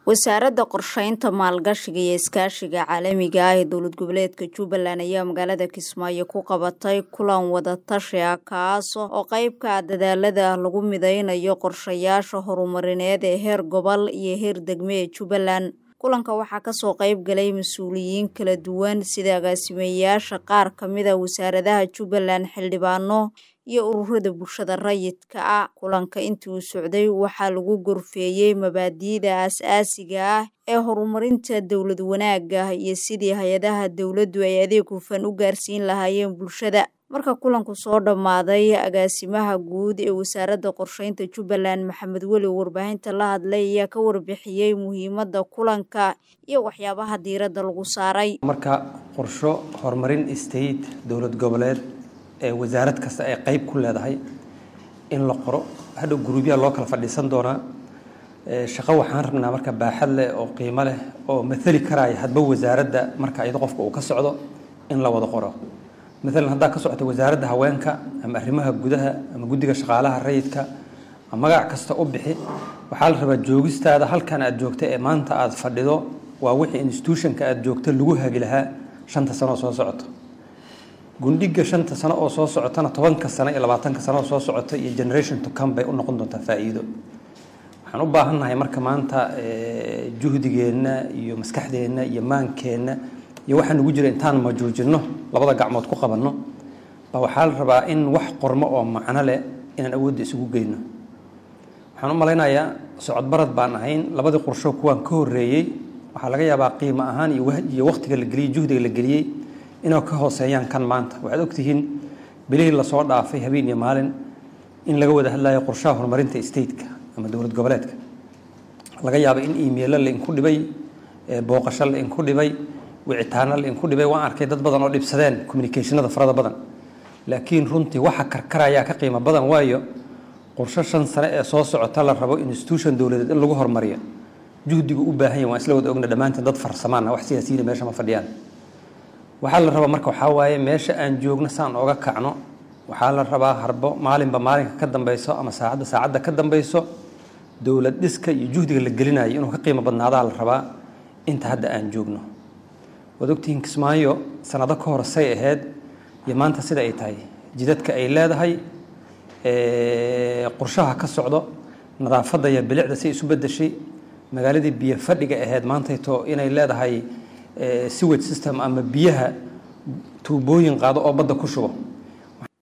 wasaaradda qorsheynta maalgashiga iyo iskaashiga caalamiga ah ee dowlad goboleedka jubbaland ayaa magaalada kismaayo ku qabatay kulan wadatashi ah kaas oo qeyb ka ah dadaalada lagu mideynayo qorshayaasha horumarineed ee heer gobol iyo heer degme ee jubbaland kulanka waxaa kasoo qeyb galay mas-uuliyiin kala duwan sida agaasimeyaasha qaar kamida wasaaradaha jubbaland xildhibaano iyo ururada bulshada rayidka ah kulanka intii uu socday waxaa lagu gorfeeyey mabaadi'da aas-aasiga ah ee horumarinta dowlad wanaagga iyo sidii hay-adaha dowladdu ay adeeg hufan u gaarsiin lahaayeen bulshada marka kulanku soo dhammaaday agaasimaha guud ee wasaaradda qorsheynta jubbaland maxamed weli warbaahinta la hadlay ayaa ka warbixiyey muhiimadda kulanka iyo waxyaabaha diiradda lagu saaray marka qorsho horumarin state dowlad goboleed ee wasaarad kasta ay qeyb ku leedahay in la qoro hadhow guruubyaha loo kala fadhiisan doonaa shaqo waxaan rabnaa marka baaxad leh oo qiimo leh oo maali karaya hadba wasaaradda marka iyado qofka uu ka socdo in la wada qoro maalan haddaa ka socota wasaaradda haweenka ama arrimaha gudaha ama guddiga shaqaalaha rayidka magac kasta u bixi waxaa la rabaa joogistaada halkan aad joogta ee maanta aad fadhido waa wixii institutionka aad joogta lagu hagi lahaa shanta sano oo soo socoto gundhiga shanta sano oo soo socotana tobanka sano iyo labaatanka sano oo soo socota iyo generation to come bay u noqon doontaa faa'iido waxaan u baahannahay marka maanta juhdigeenna iyo maskaxdeenna iyo maankeenna iyo waxaa nugu jira intaan majuujinno labada gacmood ku qabanno ba waxaa la rabaa in wax qormo oo macno leh inaan awoodda isugu geyno waxaan u malaynayaa socodbarad baan ahayn labadii qorsho kuwaan ka horreeyey waxaa laga yaabaa qiimo ahaan iyo wakhtiga la geliyey juhdiga la geliyey inay ka hooseeyaan kan maanta waxaad ogtihiin bilihii lasoo dhaafay habeen iyo maalin in laga wada hadlayo qorshaha horumarinta stateka ama dowlad goboleedka laga yaaba in emailo lainku dhibay booqasho lainku dhibay wicitaano lainku dhibay waan arkay dad badan oo dhibsadeen communicationada farada badan laakiin runtii waxa karkarayaa ka qiimo badan waayo qorsho shan sane ee soo socota la rabo institution dowladeed in lagu horumariyo juhdigu u baahan yahy waan isla wada ogna dhammaanteen dad farsamaana wax siyaasiyiina meesha ma fadhiyaan waxaa la rabaa marka waxaa waaye meesha aan joogno saan oga kacno waxaa la rabaa harbo maalinba maalinka ka dambeyso ama saacadda saacadda ka dambeyso dowlad dhiska iyo juhdiga la gelinayo inuu ka qiimo badnaadaa la rabaa inta hadda aan joogno waad ogtihiin kismaayo sanado ka hor say ahayd iyo maanta sida ay tahay jidadka ay leedahay qorshaha ka socdo nadaafadda iyo bilicda si isu bedeshay magaaladii biyo fadhiga ahayd maantayto inay leedahay sewage system ama biyaha tuubooyin qaado oo badda ku shubo